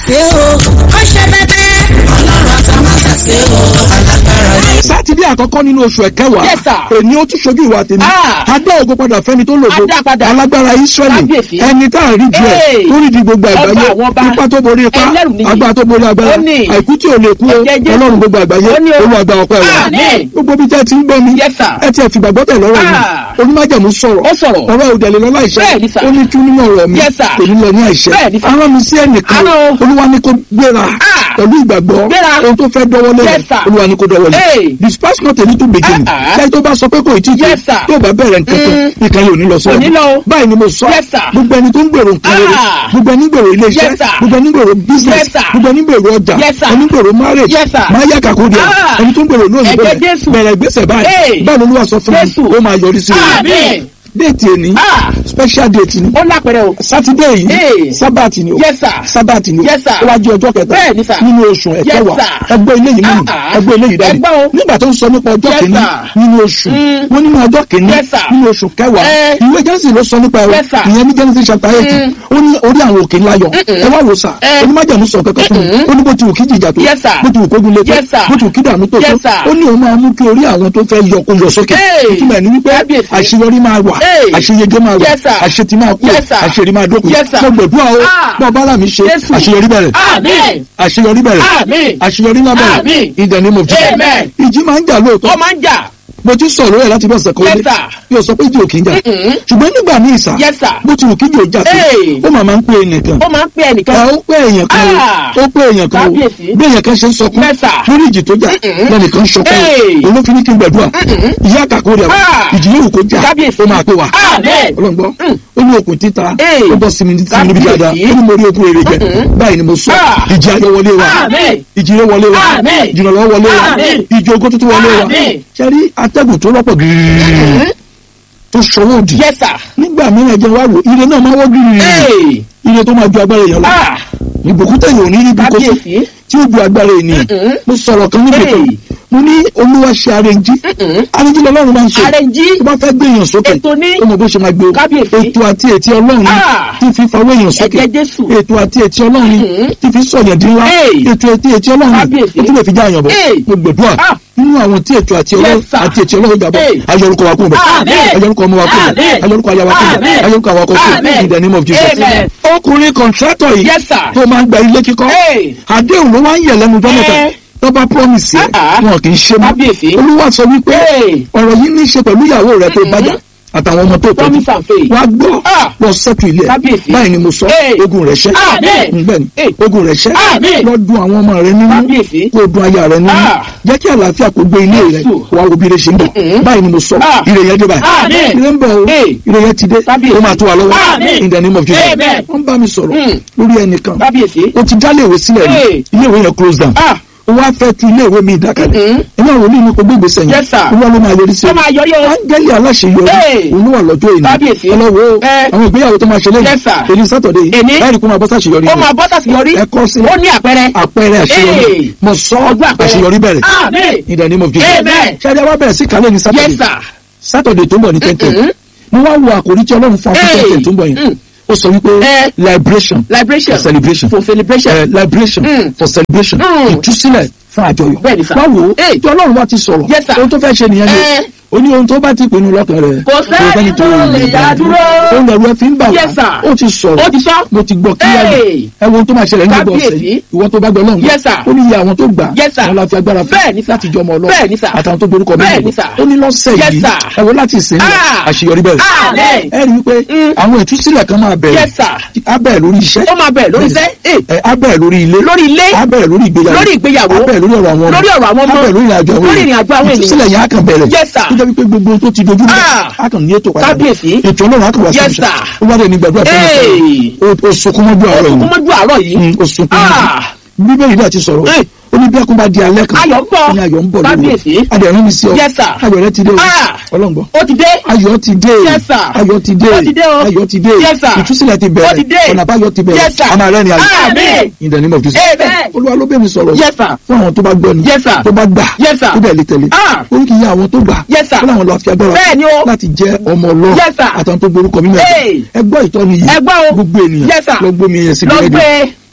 ṣe o ó ṣe bẹbẹ. ọlọ́run àtàmátà ṣe o alágbára ni. sátidé àkọ́kọ́ nínú oṣù ẹ̀kẹwàá Yes, sir. èní ó tún ṣojú ìwà tèmi Ah. adá ògo padà fẹ́ni tó lògo Adá padà. alágbára israẹli Kábíyèsí. ẹni tá à ń rí jù ẹ Hey. tó rí di gbogbo Ọba àgbáyé àwọn ọba. ipá tó borí ipá Ẹlẹ́rù nìyí. agbára tó borí agbára Ó ní. àìkú tí ò lè kú o Ẹ̀jẹ̀ Jésù. ọlọ́run gbogbo àgbáyé Ó ní o. olúwàgbà ọpẹ́ wa Àmín. gbogbo bí tẹ́ ti ń gbọ́ mi Yes, sir. ẹ ti ẹ̀ fìgbà gbọ́tẹ̀ lọ́rọ̀ mi Ah. onímájàmú sọ̀rọ̀ Ó sọ̀rọ̀. ọ̀rọ̀ òdẹ̀lẹ̀ lọ́lá ìṣẹ́ Bẹ́ẹ̀ ni, sir. ó ní tún nínú ọ̀rọ̀ mi Yes, sir. kò ní lọ ní àìṣẹ́ Bẹ́ẹ̀ ni, sir. arán mi sí ẹnìkan Arán o. olúwa ní kó gbéra Ah. pẹ̀lú ìgbàgbọ́ Gbéra. ohun tó fẹ́ dọ́wọ́lé Yes, sir. olúwa ní kó dọ́wọ́lé Hey. dispatch not a little beginning Ah, ah. ṣáà tó bá sọ pé kò tí ì Yes, sir. tó bá bẹ̀rẹ̀ nǹkan kan Mm. nǹkan yóò ní lọ Kò ní lọ o. báyìí ni mo sọ Yes, sir. gbogbo ẹni tó ń gbèrò nǹkan rere Ah. gbogbo ẹni gbèrò iléeṣẹ́ Yes, sir. gbogbo ẹni gbèrò business Yes, sir. gbogbo ẹni gbèrò ọjà Yes, sir. ẹni gbèrò marriage Yes, sir. máa yá kàkó di ẹ Ah. ẹni tó ń gbèrò lóyún Ẹ̀jẹ̀ bẹ̀rẹ̀ Jésù. bẹ̀rẹ̀ gbèsè báyìí Hey. báyìí olúwa sọ fún mi Jésù. ó máa yọrí sí i Àmín. déètì èní Ah. special date ni ó lápẹrẹ o. sátidé yìí Hey. sábàtì ni o Yes, sir. sábàtì ni o Yes, sir. ó wá jẹ́ ọjọ́ kẹta Bẹ́ẹ̀ ni, sir. nínú oṣù ẹ̀kẹwàá sir. ẹgbẹ́ ilé yìí mú Ah, ah. ẹgbẹ́ ilé yìí dání Ẹgbẹ́ o. nígbà tó ń sọ nípa ọjọ́ Yes, kìíní sir. nínú oṣù Mm. wọ́n nínú ọjọ́ kìíní Yes, sir. nínú oṣù kẹwàá Eh. ìwé Genesis ló sọ nípa ẹ̀rọ Yes, sir. ìyẹn ní Genesis chapter eight Mm. ó ní orí àwọn òkè ńlá yọ ẹ wá wò sà Eh. onímájàmú sọ kankan fún mi ó ní bó ti wù kí jìjà tó Yes, sir. bó ti wù kógun lé tó Yes, sir. bó ti wù kí dààmú tó tó Yes, sir. ó ní òun máa mú kí orí àwọn tó fẹ́ yọ kó yọ sókè Hey. ìtumọ̀ ẹ̀ ní wípé Kábíyèsí. àṣeyọrí máa wà Hey. àṣeyege máa wà Yes, sir. àṣetì máa kú Yes, sir. àṣeyọrí máa dókun Yes, sir. mo gbẹ̀dúrà o Ah. bọ́ ọba alámi ṣe Jésù. àṣeyọrí bẹ̀rẹ̀ Àmín. àṣeyọrí bẹ̀rẹ̀ Àmín. àṣeyọrí náà bẹ̀rẹ̀ Àmín. in the name of Jesus Amen. ìjì máa ń jà lóòótọ́ ó máa ń jà. mo ti sọ̀rọ̀ ẹ̀ láti bí ọ̀sẹ̀ kan Yes, lé sir. yóò sọ pé ìjì ò kì í jà Mm-mm. ṣùgbọ́n nígbà míì sà Yes, sir. bó ti wù kí ìjì ò jà sí Hey. ó máa máa ń pè é nìkan ó máa ń pè ẹ ẹnìkan. ó pé èèyàn kan Ah. o ó pé èèyàn kan o Kábíyèsí. bí èèyàn kan ṣe ń sọkún Yes, sir. lórí ìjì tó jà Mm-mm. lẹ́nìkan sọkún Hey. olófin ní kí n gbàdúrà ìyá àkàkọ́ rẹ̀ Ah. ìjì yóò kó jà Kábíyèsí. ó máa pè wá Amen. ọlọ́ngbọ́ Mm. ó ní okùn títa Hey. ó bọ́ sí mi sí mi níbi Kábíyèsí. dáadáa ó ní mo rí okùn èrè jẹ Mm-mm. báyìí ni mo sọ Ah. ìjì ayọ̀ wọlé wa Amen. ìjì rẹ̀ wọlé wa Amen. ìjì ìrànlọ́wọ́ wọlé wa Amen. ìjì ogó tuntun wọlé wa Amen. ṣẹ́rí atẹ́gùn tó lọ́pọ̀ gírírí tó ṣọwọ́ òdì Yes, sir. nígbà mìíràn jẹ́ wá wò ire náà máa wọ́ gírírí Hey. ire tó máa ju agbára èèyàn lọ Ah. ìbùkún tẹ̀yìn òní níbi kó sí Kábíyèsí. tí ó ju agbára ènìyàn Mm-mm. mo sọ̀rọ̀ kan níbi kan Hey. mo ní olúwa ṣe arẹnjí Mm-mm. arẹnjí lọ́lọ́run máa ń ṣe Arẹnjí. tó bá fẹ́ gbé èèyàn sókè Ètò ní. ó mọ bó ṣe máa gbé o Kábíyèsí. ètò àti ètí ọlọ́run ni Ah. tí fi fawọ́ èèyàn sókè Ẹ̀jẹ̀ Jésù. ètò àti ètí ọlọ́run ni Mm-mm. tí fi sọ̀yàn dín ńlá Hey. ètò àti ètí ọlọ́run ni Kábíyèsí. ó tún lè fi já àyàn bọ̀ Hey. mo gbẹ̀dúrà Ah. nínú àwọn tí ètò àti ọlọ́run Yes, sir. àti ètí ọlọ́run jàbọ̀ Hey. ayọ̀rúkọ wa kúrò bẹ̀ Amen. ayọ̀rúkọ ọmọ wa kúrò bẹ̀ Amen. ayọ̀rúkọ aya wa kúrò bẹ̀ Amen. ayọ̀rúkọ àwọn akọ̀kọ̀ Amen. in the name of Jesus Amen. ọkùnrin kọ̀ntrátọ̀ yìí Yes, sir. tó máa ń gba ilé kíkọ́ Hey. àdéhùn ló wá ń yẹ̀ lẹ́nu jọ́mẹ́ta Eh. tó bá promise ẹ̀ Ah, ah. wọn kì í ṣe mọ́ Kábíyèsí. olúwa sọ wípé Hey. ọ̀rọ̀ yìí ní í ṣe pẹ̀lú ìyàwó rẹ̀ tó bájà àtàwọn ọmọ tó tọ́jú Promise and faith. wá gbọ́ Ah. lọ sẹ́tù ilé ẹ̀ Kábíyèsí. báyìí ni mo sọ Hey. ogun rẹ̀ ṣẹ́ Amen. bẹ́ẹ̀ ni Hey. ogun rẹ̀ ṣẹ́ Amen. lọ dun àwọn ọmọ rẹ̀ nínú Kábíyèsí. kó dun aya rẹ̀ nínú Ah. jẹ́ kí àlàáfíà kó gbé ilé rẹ̀ Jésù. wá wo bí ire ṣe ń bọ̀ Mm-mm. báyìí ni mo sọ Ah. ire yẹn dé báyìí Amen. ire ń bọ̀ o Hey. ire yẹn ti dé Kábíyèsí. ó máa tó wa lọ́wọ́ Amen. in the name of Jesus Amen. wọ́n bá mi sọ̀rọ̀ Mm. lórí ẹnìkan Kábíyèsí. ó ti dálé ìwé sílẹ̀ rí Hey. ilé ìwé yẹn close down Ah. ó wá fẹ́ tu ilé ìwé mi ìdákalẹ̀ Mm-mm. ẹ̀mí àwọn onímọ̀ kò gbé ìgbésẹ̀ yẹn Yes, sir. olúwa ló máa yọrí sí Ó máa yọrí o. áńgẹ́lì aláṣeyọrí Hey. òun ló wà lọ́jọ́ ìní Kábíyèsí. ọlọ́wọ́ Eh. àwọn ìgbéyàwó tó máa ṣe lẹ́yìn Yes, sir. èyí sátọ̀dé yìí Èní. láì rí kó máa bọ́ sàṣeyọrí Ó máa bọ́ sàṣeyọrí. ẹ kọ́ sílẹ̀ Ó ní àpẹẹrẹ. àpẹẹrẹ àṣeyọrí Hey. mo sọ Ọjọ́ àpẹẹrẹ. àṣeyọrí bẹ̀rẹ̀ Amen. in the name of Jesus Amen. ṣáájú wa bẹ̀rẹ̀ sí kálẹ̀ ní Yes, sátọ̀dé sir. sátọ̀dé tó ń bọ̀ ní tẹ́ntẹ́n Mm-mm. mo wá wo àkòrí tí ọlọ́run fún Hey. akíntẹ́ntẹ́n tó ń bọ̀ yẹn Mm. ó sọ wípé Eh. liberation Liberation. for celebration For celebration. Eh, liberation Mm. for celebration Mm. ìtúsílẹ̀ fún àjọyọ̀ Bẹ́ẹ̀ni sir. wá wò ó Hey. tí ọlọ́run bá ti sọ̀rọ̀ Yes, sir. ohun tó fẹ́ ṣe nìyẹn Eh. ni ó ní ohun tó bá ti pinnu lọ́kàn rẹ̀ Kò sẹ́ni tó lè dá dúró. ó lẹ̀rú ẹ fi ń bà wá Yes, sir. ó ti sọ̀rọ̀ Ó ti sọ. mo ti gbọ́ kíyàwó Hey. ẹ wo ohun tó máa ṣẹlẹ̀ ní gbogbo ọ̀sẹ̀ Kábíyèsí. yìí ìwọ tó bá gbọ́ lọ́hùn Yes, sir. ó ní iye àwọn tó gbà Yes, sir. wọn la fi agbára fún Bẹ́ẹ̀ni, sir. láti jọmọ ọlọ́run Bẹ́ẹ̀ni, sir. àtàwọn tó borúkọ Bẹ́ẹ̀ni, mẹ́rin sir. ó ní lọ́sẹ̀ Yes, yìí sir. ẹ wo láti ìsìn lọ Ah. àṣeyọrí bẹ̀rẹ̀ Amen. ẹ rí i pé Mm. àwọn ìtúsílẹ̀ kan máa bẹ̀rẹ̀ Yes, sir. á bẹ̀rẹ̀ lórí iṣẹ́ Ó máa bẹ̀rẹ̀ lórí iṣẹ́. Eh. ẹ á bẹ̀rẹ̀ lórí ilé Lórí ilé. á bẹ̀rẹ̀ lórí ìgbéyàwó Lórí ìgbéyàwó. á bẹ̀rẹ̀ lórí ọ̀rọ̀ àwọn ọmọ Lórí ọ̀rọ̀ àwọn ọmọ. á bẹ̀rẹ̀ lórí ìrìnàjò àwọn Lórí ìrìnàjò àwọn ènìyàn. ìtúsílẹ̀ yẹn á kàn bẹ̀rẹ̀ Yes, sir. ó jẹ́ wípé gbogbo tó ti dojú mọ́ Ah. á kàn ní ètò padà Kábíyèsí. ètò ọlọ́run á kàn wá sí Yes, ìṣẹ́ sir. ó wá dé ní gbàdúrà tó ń Hey. sọ ó sunkún mọ́jú àárọ̀ Ó yìí kún mọ́jú àárọ̀ yìí. Mm, ó sunkún Ah. mọ́jú bíbélì náà ti sọ̀rọ̀ Hey. ó ní bí ẹkún bá di alẹ́ kan Ayọ̀ ń bọ̀. ó ní ayọ̀ ń bọ̀ lóru Kábíyèsí. adẹ̀rín mi sí ọ Yes, sir. ayọ̀ rẹ ti dé o Ah. ọlọ́ngbọ́n Ó ti dé. ayọ̀ ti dé Yes, sir. ayọ̀ ti dé Ó ti dé o. ayọ̀ ti dé Yes, sir. ìtúsílẹ̀ ti Ó ti bẹ̀rẹ̀ dé. ọ̀nà àbáyọ ti bẹ̀rẹ̀ Yes, sir. a máa rẹ́rìn ayọ̀ Amen. in the name of Jesus Amen. olúwa ló bẹ̀ mi sọ̀rọ̀ Yes, sir. fún àwọn tó bá gbọ́ ni Yes, sir. tó bá gbà Yes, sir. tó bẹ̀ lè tẹ̀lé Ah. ó ní kì í yẹ àwọn tó gbà Yes, sir. ó láwọn lọ fi agbára Bẹ́ẹ̀ni o. láti jẹ́ ọmọ ọlọ́run Yes, sir. àtàwọn tó gborúkọ mímọ́ Hey. ẹ gbọ́ ìtọ́ni yìí Ẹ gbọ́ o. gbogbo ènìyàn Yes, sir. lọ gbómi yẹn síbi Lọ rédíò gbé.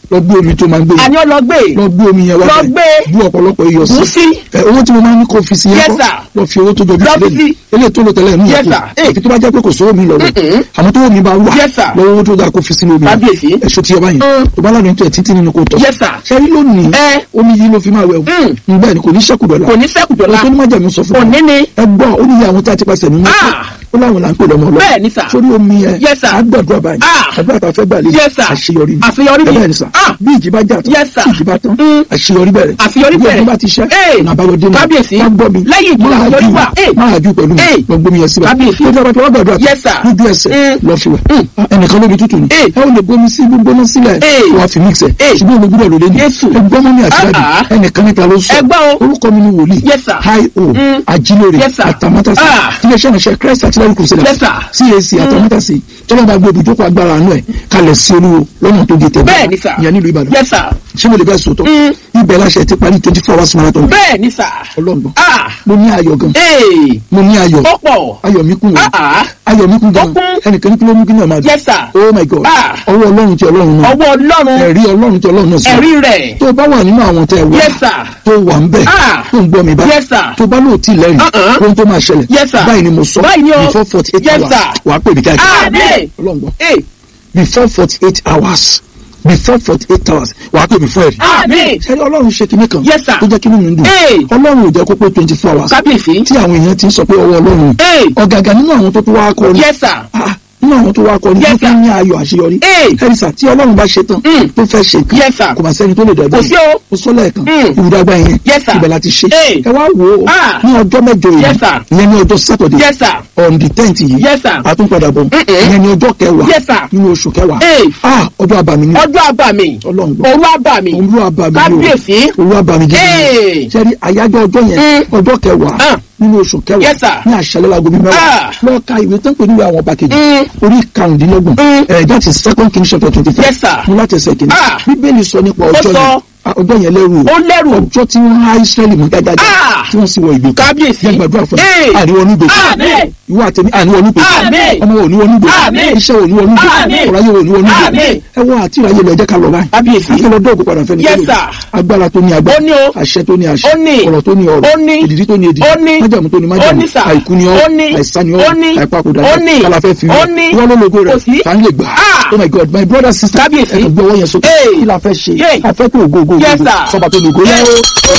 lọ gbé omi tó máa ń gbé yẹn àní ọlọgbé lọ gbé omi yẹn wá Lọ bẹ́ẹ̀. gbé. bú ọ̀pọ̀lọpọ̀ iyọ̀ bù sí sí ẹ owó tí mo máa ń ní kó fi sí yẹn Yes, kọ́ sir. lọ fi owó tó jọjú Lọ sílẹ̀ fi ní sí. eléyìí tó lò tẹ́lẹ̀ ní Yes, ìyàpò sir. Eh. àfi tó bá jẹ́ pé kò sówó mi lọ rẹ̀ Mm-mm. àmọ́ tó wò mí bá wà Yes, sir. lọ́wọ́ owó tó dáa kó fi sínú omi Kábíyèsí. ẹ̀ṣọ́ ti ọba yẹn Mm. tó bá ládùn tó ẹ̀ títí nínú kò tọ̀ Yes, sir. ṣẹ́rí lónìí Ẹ. omi yìí ló fi máa wẹ̀ Mm. o bẹ́ẹ̀ ni kò ní ṣẹ́kù dọ̀la kò ní sẹ́kù dọ́là tó ní májàmú sọ fún òní ni ẹ gbọ́ ó ní iye àwọn tí a ti pàṣẹ nínú Ah. ó láwọn là ń pè lọ́mọ ọlọ́run Bẹ́ẹ̀ ni, sir. sórí omi yẹn Yes, sir. á gbàdúrà báyìí Ah. àdúrà tá a fẹ́ gbà lé Yes, sir. àṣeyọrí ni Àṣeyọrí ni. bẹ́ẹ̀ ni sà Ah. bí ìjì bá jà tán Yes, sir. bí ìjì bá tán Mm. àṣeyọrí bẹ̀rẹ̀ Àṣeyọrí bí bẹ̀rẹ̀. ọdún bá ti ṣẹ́ Eh. ọ̀nà àbáyọdé náà Kábíyèsí. wá gbọ́ mi Lẹ́yìn ìjì máa àṣeyọrí jù wà. Eh. máa jù pẹ̀lú mi Eh. lọ gbómi yẹn síbẹ̀ Kábíyèsí. bí ọjọ́ bá ti wá gbàdúrà Yes, sir. lójú ẹsẹ̀ Mm. lọ fi wẹ̀ Mm. Ah, ẹnìkan lómi tútù ni Eh. ẹ ò lè gbómi sí gbígbóná sílẹ̀ Eh. wà á fi mix ẹ̀ Eh. ṣùgbọ́n olùgbúdọ̀ ló lé ní Jésù. ẹgbọ́n mọ́mí àti dáàdì Ah, ah. ẹnìkan níta ló sọ Ẹ gbọ́ o. orúkọ mi ni wòlíì Yes, sir. hi o Mm. ajílóore Yes, sir. àtàmátàsí Ah. iléeṣẹ́ ìránṣẹ́ christ artillery crusader Yes, sir. cac àtàmátàsí tọ́lá bá gbé ibùjókòó agbára àánú ẹ̀ kalẹ̀ sí olúwo lọ́nà tó gé tẹ̀lé Bẹ́ẹ̀ ni, sir. ìyẹn nílùú ìbàdàn yes sir ṣé mo lè bẹ́ẹ̀ sòótọ́ Mm. ibẹ̀ láṣẹ ti parí twenty four hours marathon bẹ́ẹ̀ ni sir ọlọ́gbọ̀n ah mo ní ayọ̀ gan ee mo ní ayọ̀ ó pọ̀ ayọ̀ mi kún ah wọn ah ayọ̀ mi kún gan Ó kún. ẹnìkan ní kí ló mú kí náà máa dùn yes sir oh my god Ah. ọwọ́ ọlọ́run ti ọlọ́run náà ọwọ́ ọlọ́run ẹ̀rí ọlọ́run ti ọlọ́run náà sí ẹ̀rí rẹ̀ tó o bá wà nínú àwọn tẹ wá yes sir tó wà ń bẹ̀ Ah. tó ń gbọ́ mi bá yes sir tó bá lóò tí lẹ́rìí Uh-uh. ohun tó máa ṣẹlẹ̀ Yes, sir. báyìí ni mo sọ Báyìí ni o. before forty eight Yes, hours sir. wàá pè mí káàkiri Àmín. ọlọ́ngbọ́n ee before forty eight hours before forty eight hours wàá pè mí fún ẹ̀rí. àmín sẹ́ni ọlọ́run ṣe kinní kan Yes, sir. tó jẹ́ kínú mi ń dùn Hey. ọlọ́run ò jẹ́ kó pé twenty four hours kábíyèsí tí àwọn èèyàn ti ń sọ pé ọwọ́ ọlọ́run ee ọ̀gàgà nínú àwọn tó tó wá kọrin yes sir Ah, nínú àwọn tó wá kọrin Yes, tó sir. fún ní ayọ̀ àṣeyọrí Hey. ẹ̀rísà tí ọlọ́run bá ṣe tán Mm. tó fẹ́ ṣe Yes, sir. nǹkan kò bá sẹ́ni tó lè dẹ̀gbẹ́ kò sí o mo sọ lẹ́ẹ̀kan Mm. ìwúdàgbà yẹn Yes, sir. ibẹ̀ la ti ṣe Hey. ẹ wá wò ó Ah. ní ọjọ́ mẹ́jọ yìí Yes, sir. ìyẹn ní ọjọ́ sátọ̀dẹ̀ yes sir on the tenth yìí yes sir àtúnpadà bọ̀ Mm-mm. ìyẹn ní ọjọ́ kẹwàá Yes, sir. nínú oṣù kẹwàá Hey. ah ọjọ́ abàmì ni ọjọ́ àbàmì ọlọ́run gbọ́ òru àbàmì òun ló abàmì ni o kábíyèsí òun abàmì gidi Hey. ni sẹ́ni àyájọ́ ọjọ́ yẹn Mm. ọjọ́ kẹwàá Ah. nínú oṣù kẹwàá Yes, sir. ní àṣálẹ́ láago bíi mẹ́wàá Ah. lọ́ọ́ ka ìwé tán pé níwèé àwọn ọba kejì Mm. orí karùndínlọ́gbọ̀n Mm. ẹ̀ that is second king chapter twenty five Yes, sir. mú láti ẹsẹ̀ kìíní Ah. bíbélì sọ nípa ọjọ́ sọ. yẹn Ah, ọjọ́ yẹn lẹ́rù ó lẹ́rù ọjọ́ tí wọ́n há israẹli mú gágágá Ah. tí wọ́n sì wọ ìgbèkùn kábíyèsí jẹ́ gbàdúrà fún Hey. mi àríwọ̀ nígbè Àmín. ìwọ àtẹ̀mí àníwọ̀ nígbè Àmín. ọmọ òní wọ̀ nígbè Àmín. iṣẹ́ òní wọ̀ nígbè Àmín. ọ̀ráyé òní wọ̀ nígbè Àmín. ẹ wọ àti ìráyè lọ ẹ jẹ́ ká lọ báyìí kábíyèsí akẹ́ lọ dọ́ọ̀gù padà fẹ́ni Yes, tó lè. sir. agbára tó ní Ó agbára ní o. àṣẹ tó ní àṣẹ Ó ní. ọ̀rọ̀ tó ní ọ̀rọ̀ Ó ní. ìdìdí tó ní ìdìdí Ó ní. májàmú tó ní Ó májàmú ní, sir. àìkú ni ọ́ Ó ní. àìsàn ni ọ́ Ó ní. àìpapòdà Ó ní. kálá fẹ́ fi Ó rí ní. wọ́n ló logo rẹ̀ Kò sí. tá ń lè gbà Ah. oh my god my brother sister Kábíyèsí. ẹ kàn gbé ọwọ́ yẹn sókè Hey. kí la fẹ́ ṣe Yay. a fẹ́ pé ògo ògo Yes, ògo sir. sọba tó lògo yẹn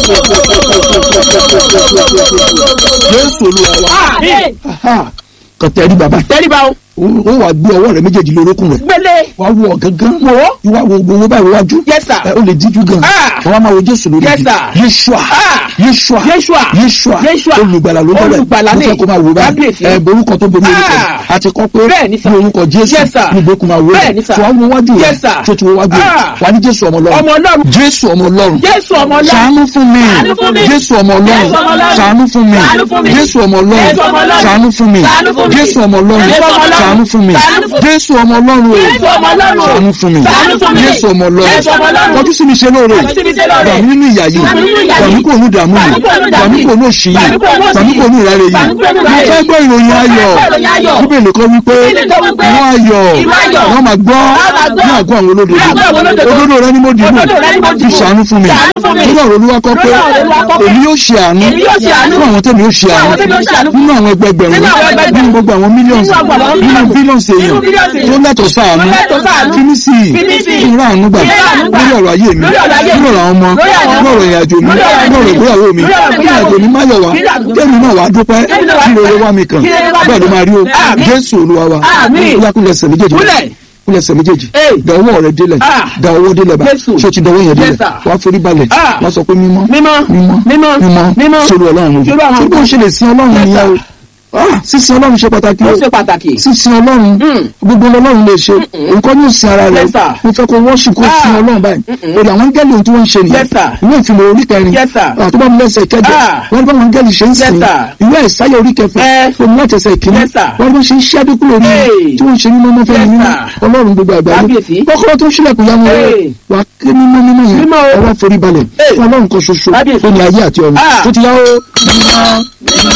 Jésù Olúwa wa àmín Aha. kàn tẹ́rí bàbá tẹ́lifà o ó wà gbé ọwọ́ rẹ̀ méjèèjì lórókùn rẹ̀ gbélé wàá wo ọ̀gángan wò ó ìwà wo gbowó báyìí wájú yes sir ẹ ó lè díjú gan Ah. àwọn máa wo jésù lórí Yes, ibi sir. yeshua Ah. yeshua Yeshua. yeshua Yeshua. olùgbàlà ló bẹ̀rẹ̀ Olùgbàlà mo ni. fẹ́ kó máa wò báyìí Kábíyèsí. ẹ borúkọ tó borí orúkọ Ah. àti kọ́ pé Bẹ́ẹ̀ ni, sir. ní orúkọ jésù Yes, sir. ní ìgbékun máa wò Bẹ́ẹ̀ ni, sir. tí wàá wo wájú rẹ̀ Yes, sir. tó ti wo wájú rẹ̀ Ah. wà ní jésù ọmọ ọmọ ọlọ́run ọlọ́run jésù ọmọ ọlọ́run jésù ọmọ ọlọ́run ṣàánú fún mi Ṣàánú fún mi. jésù ọmọ Jésù ọmọ ọlọ́run Ọlọ́run. ṣàánú fún mi Ṣàánú fún mi. jésù ọmọ ọlọ́run Jésù ọmọ Ọlọ́run. ṣàánú fún mi Ṣàánú fún mi. jésù ọmọ ọlọ́run Jésù ọmọ Ọlọ́run. ṣàánú fún mi Ṣàánú fún mi. jésù ọmọ ọlọ́run o Jésù ọmọ Ọlọ́run. ṣàánú fún mi Ṣàánú fún mi. jésù ọmọ ọlọ́run Jésù ọmọ Ọlọ́run. kọjú sí mi ṣe lóore Kọjú sí mi ṣe lóore. gbàmí nínú ìyà yìí Gbàmí nínú ìyà yìí. gbàmí kò ní ìdààmú yìí Gbàmí kò ní ìdààmú gbàmí kò ní òṣì yìí Gbàmí kò ní òṣì gbàmí kò ní ìrẹ́rẹ́ yìí Gbàmí kò ní mo ìrẹ́rẹ́ fẹ́ gbọ́ ìròyìn ayọ̀ ìròyìn ayọ̀. bíbélì kan wípé Bíbélì kan wípé ìwọ ayọ̀ ìwọ ayọ̀. wọ́n máa gbọ́ Wọ́n máa gbọ́. ní àgọ́ àwọn olódodo Ní àgọ́ àwọn olódodo. òdodo rẹ ni mo dìbò Òdodo rẹ ni mo fi dìbò. ṣàánú fún mi Ṣàánú fún mi. nínú ọ̀rọ̀ olúwa kọ́ pé Nínú ọ̀rọ̀ Olúwa kọ́ pé èmi yóò ṣe àánú èmi yóò ṣe àánú. fún àwọn tẹ́mi yóò ṣe Fún àánú àwọn tẹ́mi yóò ṣe àánú. nínú àwọn ẹgbẹgbẹ̀rún Nínú àwọn ẹgbẹgbẹ̀rún. nínú gbogbo àwọn mílíọ̀nù Nínú àwọn nínú mílíọ̀nù. bílíọ̀nù Nínú èèyàn bílíọ̀nù tó lẹ́tọ̀ọ́ sáànú Tó lẹ́tọ̀ọ́ sáànú. fínísì Fínísì. ìrọ̀ àánú gbà Ìrọ̀ àánú gbà. lórí ọ̀rọ̀ ayé mi Lórí ọ̀rọ̀ ayé mi. lórí ọ̀rọ̀ àwọn ọmọ Lórí àwọn ọmọ. lórí ọ̀rọ̀ ìrìnàjò mi Lórí ọ̀rọ̀ lórí ọ̀rọ̀ ìgbéyàwó mi Lórí ọ̀rọ̀ lórí ìrìnàjò mi má yọ̀ wá Lórí ọ̀rọ̀ kémi náà wá dúpẹ́ Kémi náà wá kí rere wá mi kàn Kí rere wá mi bẹ́ẹ̀ ló kàn. máa rí o Àmín. jésù olúwa wa Àmín. ó yá kúnlẹ̀ ẹsẹ̀ méjèèjì Kúnlẹ̀. kúnlẹ̀ ẹsẹ̀ méjèèjì Hey. da ọwọ́ rẹ délẹ̀ Ah. da ọwọ́ délẹ̀ bá Jésù. ṣé o ti dọwọ́ yẹn Yes, délẹ̀ sir. wàá forí balẹ̀ Ah. wàá sọ pé mímọ́ mímọ́ mímọ́ mímọ́ mímọ́ mímọ́ sórí ọlọ́run ojú Sórí àwọn tí kò ṣe lè sin ọlọ́run Yes, nìyẹn o sir. Ah, sísin ọlọ́run ṣe pàtàkì ó o ṣe pàtàkì sísin ọlọ́run Mm. gbogbo ọlọ́run lè ṣe nǹkan ní òsìn ara rẹ Yes, sir. mo fẹ́ kó wọ́ọ̀ṣì kó Ah. sin ọlọ́run báyìí èrè àwọn áńgẹ́lì ohun tí wọ́n ń ṣe nìyẹn Yes, sir. ìwé ìfìlẹ̀ orí kẹrin Yes, sir. àtúbọ̀ mi lẹ́sẹ̀ kẹjọ Ah. wọ́n bá wọn áńgẹ́lì ṣe ń Yes, sìn sir. ìwé ìsáyà orí kẹfà Eh. fún mi láti ẹsẹ̀ ìkíní Yes, sir. wọ́n bá ṣe ń ṣí adékú lórí Hey. tí wọ́n ń ṣe mímọ́ fẹ́ Yes, mímọ́ sir. ọlọ́run gbogbo àgbáyé Kábíyèsí. kọ́kọ́rọ́ tó ń ṣílẹ̀kùn yá wọn Hey. wà á ké mímọ́ mímọ́ yẹn Mímọ́ o. ọwọ́ forí balẹ̀ Hey. fún ọlọ́run kan ṣoṣo Kábíyèsí. tó ní ayé àti ọ̀run Ah. tó ti yá ó mímọ́ mímọ́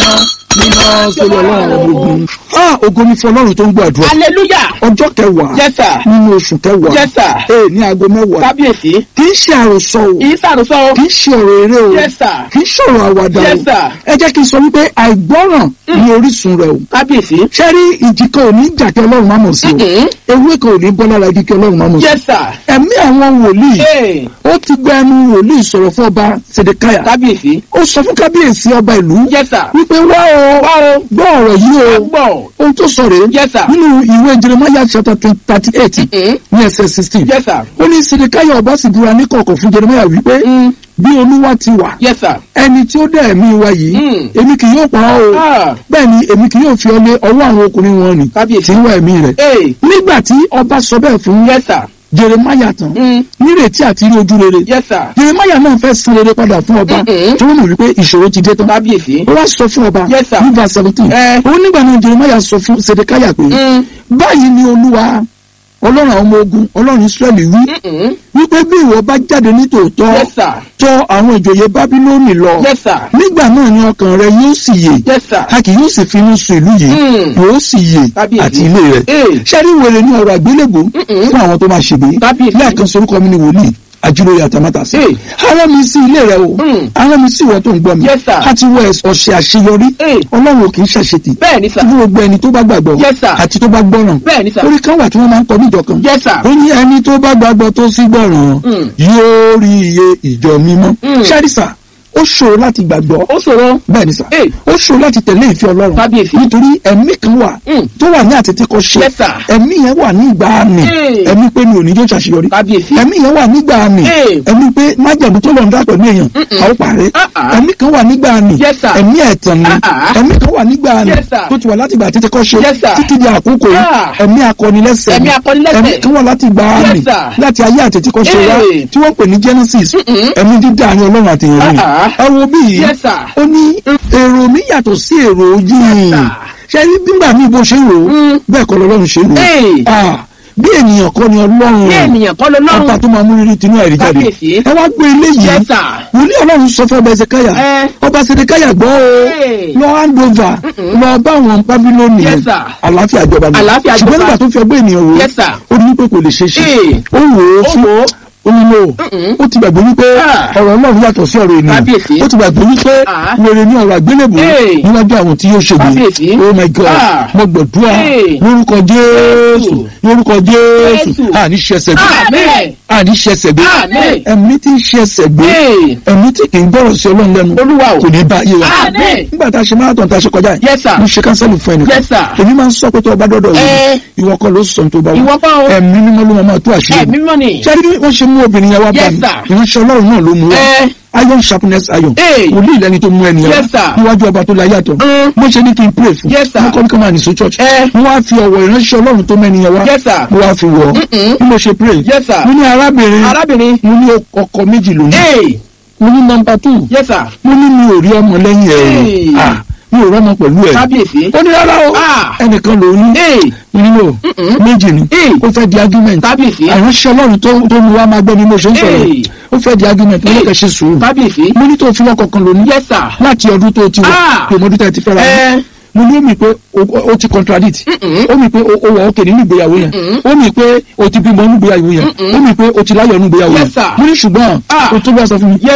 mímọ́ sórí ọlọ́run ogun. ah ògo ni fún ọlọ́run tó ń gbọ́ àdúrà. hallelujah ọjọ́ kẹwàá yes sir nínú oṣù kẹwàá yes sir ee ní aago mẹ́wàá kábíyèsí kì í ṣe àròsọ o ìsàrùsọ o kì í ṣe ọ̀rọ̀ eré o yes sir kì í ṣọ̀rọ̀ àwàdà Yes, o sir. ẹ jẹ́ kí n sọ wípé àìgbọ́ràn ní orísun rẹ̀ o kábíyèsí ṣé rí ìjì kan ò ní jà kí ọlọ́run má mọ̀ sí o Mhm. ewé kan ò ní bọ́ lára igi kí ọlọ́run má mọ̀ sí yes sir ẹ̀mí àwọn wòlíì ee ó ti gba ẹnu wòlíì sọ̀rọ̀ fún ọba sèdèkáyà kábíyèsí ó sọ fún kábíyèsí ọba ìlú yes sir wípé wá o wá o gbọ́ ọ̀rọ̀ yìí o gbọ́ ohun tó sọ rèé yes sir nínú ìwé jeremiah chapter thirty eight Mhm. ní ẹsẹ̀ sixteen yes sir ó ní sèdèkáyà ọba sì búra ní kọ̀ọ̀kan fún jeremiah wípé Mm. bí olúwa ti wà yes sir ẹni tí ó dá ẹ̀mí wa yìí Mm. èmi kì yóò pa ọ́ o ah bẹ́ẹ̀ ni èmi kì yóò fi ọ lé ọwọ́ àwọn ọkùnrin wọn nì kábíyèsí tí ń wá ẹ̀mí rẹ̀ ee nígbà tí ọba sọ bẹ́ẹ̀ fún yes sir jeremiah tán Mm. nírètí àti rí ojú rere yes sir jeremiah náà fẹ́ san rere padà fún ọba Mhm. tó mọ̀ wípé ìṣòro ti dé tán kábíyèsí ó wá sọ fún ọba Yes, sir. ní verse seventeen Eh. ó nígbà náà jeremiah sọ fún sedekaya pé Mm. báyìí ni olúwa ọlọ́run àwọn ọmọ ogun ọlọ́run israẹli wí Mm-mm. wípé bí ìwọ bá jáde ní tòótọ́ yes sir tọ̀ àwọn ìjòyè bábílónì lọ yes sir nígbà náà ni ọkàn rẹ yóò sì yè yes sir a kì yóò sì finú sun ìlú yìí Mm. yóò sì yè Kábíyèsí. àti ilé rẹ̀ ee ṣẹ́rí wèrè ní ọ̀rọ̀ àgbélébù Mm-mm. fún àwọn tó máa ṣègbè Kábíyèsí. lẹ́ẹ̀kan sorúkọ mi ni wòlíì àjùlóye àtàmátàsí Hey. ara mi sí ilé rẹ o Mm. ara mi sí ìwọ tó ń gbọ́ mi Yes, sir. a ti wọ ọ̀sẹ̀ àṣeyọrí Hey. ọlọ́run ò kì í ṣàṣetì bẹ́ẹ̀ ni sir fún gbogbo ẹni tó bá gbàgbọ́ Yes, sir. àti tó bá gbọ́ràn bẹ́ẹ̀ ni sir orí kan wà tí wọ́n máa ń kọ níjọ kan yes sir ó ní ẹni tó bá gbàgbọ́ tó sì gbọ́ràn Mm. yóò rí iye ìjọ mímọ́ Mm. ṣáàrìsà ó ṣòro láti gbàgbọ́ ó ṣòro bẹ́ẹ̀ ni sà Hey. ó ṣòro láti tẹ̀lé ìfẹ́ ọlọ́run kábíyèsí nítorí ẹ̀mí kan wà Mm. tó wà ní àtètè kan ṣe yes sir ẹ̀mí yẹn wà ní ìgbà àmì Hey. ẹ̀mí pé mi ò ní yóò ṣàṣeyọrí kábíyèsí ẹ̀mí yẹn wà nígbà àmì Hey. ẹ̀mí pé májàmú tó lọ́n dá pẹ̀lú èèyàn Mm-mm. àwọn pàrẹ́ Ah, ah. ẹ̀mí kan wà nígbà àmì Yes, sir. ẹ̀mí ẹ̀tàn ni Ah, ah. ẹ̀mí kan wà nígbà àmì Yes, sir. tó ti wà láti ìgbà àtètè kan ṣe Yes, sir. títí di àkókò yìí Ah. ẹ̀mí akọnilẹ́sẹ̀ Ẹ̀mí ni. akọnilẹ́sẹ̀. ẹ̀mí kan wà láti ìgbà àmì Yes, sir. láti ayé àtètè kan ṣe wá Hey. tí wọ́n pè ní Genesis Mm-mm. ẹ̀mí dídá ni ọlọ́run àti èèyàn Ah, ẹ wo bí yìí yes sir ó ní èrò mi yàtọ̀ sí èrò yìí ṣe rí nígbà míì bó ṣe ń rò ó Mm. bẹ́ẹ̀ kọ́ lọ́lọ́run ṣe ń rò ó Hey. Ah, bí ènìyàn kọ́ ni ọlọ́run bí ènìyàn kọ́ ló ọba lọ́rùn tó máa mú rírí tinú àìrí jáde Kábíyèsí. ẹ wá gbé eléyìí yes sir wòlíì ọlọ́run sọ fún ọba ẹsẹ̀káyà Eh. ọba ẹsẹ̀káyà gbọ́ o Hey. lọ hand over Mm-mm. lọ bá àwọn bábílónì Yes, sir. àlàáfíà jọba mi Àlàáfíà ṣùgbọ́n jọba. nígbà tó fi ọgbẹ́ ènìyàn wò yes sir ó ní pé kò lè ṣe é ṣe Hey. ó wò ó ó fún wò ó onílò Mm-mm. ó ti gbàgbé wípé Ah. ọ̀rọ̀ ọlọ́run yàtọ̀ sí ọ̀rọ̀ ènìyàn Kábíyèsí. ó ti gbàgbé wípé Ah. wèrè ní ọ̀rọ̀ àgbélébù Hey. níwájú àwọn tí yóò ṣègbè Kábíyèsí. oh my god Ah. mo gbàdúrà Hey. lórúkọ jésù lórúkọ jésù Jésù. àní ṣẹṣẹ gbé amen àní ṣẹṣẹ gbé Amen. ẹ̀mí tí ń ṣẹṣẹ gbé Hey. ẹ̀mí tí kì í gbọ́rọ̀ sí ọlọ́run lẹ́nu olúwa o kò ní bá ayé wa Amen. nígbà tá a ṣe marathon tá a ṣe kọjá yìí yes sir mo ṣe kánsẹ́lì fún ẹnìkan yes sir èmi máa ń sọ pé tó o bá dọ́dọ̀ Eh. yìí ìwọ kọ́ ló sọ tó bá ìwọ wà kọ́ o ẹ̀mí mímọ́ ló máa tó àṣírí ẹ̀mí mọ́ ni ṣáà bí wọ́n ṣe mú obìnrin yẹn wá bá Yes, mi sir. ìránṣẹ́ ọlọ́run náà ló mú wá ẹ iron sharpness iron Hey. wòlíì lẹni tó mú ẹni Yes, yẹn sir. níwájú ọba tó la yàtọ̀ Mm. mo ṣe ní kí n pray fún Yes, sir. mo kọ́ ní kí n máa nìṣó church ẹ mo wá fi ọ̀wọ̀ ìránṣẹ́ ọlọ́run tó mẹ́ni yẹn wá yes sir mo wá fi wọ̀ ọ́ Mm-mm. bí mo ṣe pray yes sir mo ní arábìnrin arábìnrin mo ní ọkọ méjì lónìí ee mo ní number two yes sir mo ní mi ò rí ọmọ lẹ́yìn ẹ̀ Hey. o Ah, mi ò rọ́mọ pẹ̀lú ẹ̀ kábíyèsí ó ní rárá o Ah. ẹnìkan ló ní ee nínú Mm-mm. méjì ni Hey. ó fẹ́ di argument kábíyèsí àránṣẹ́ ọlọ́run tó tó mu wá máa gbọ́ ni mo ṣe ń sọ̀rọ̀ Hey. ó fẹ́ di argument mo ní kẹ́ ṣe sùúrù kábíyèsí mo ní tó fi lọ́kọ̀ kan lónìí yes sir láti ọdún tó ti wà Ah. pé ọmọdún tẹ̀ ti fẹ́ra wọn ẹ mo ní ó mì pé o- o ti contradict Mm-mm. ó mì pé o o wà ókè nínú ìgbéyàwó yẹn Mm-mm. ó mì pé o ti bímọ nínú ìgbéyàwó yẹn Mm-mm. ó mì pé o ti láyọ̀ nínú ìgbéyàwó Yes, yẹn sir. mo ní ṣùgbọ́n Ah. o tó bá sọ fún mi yes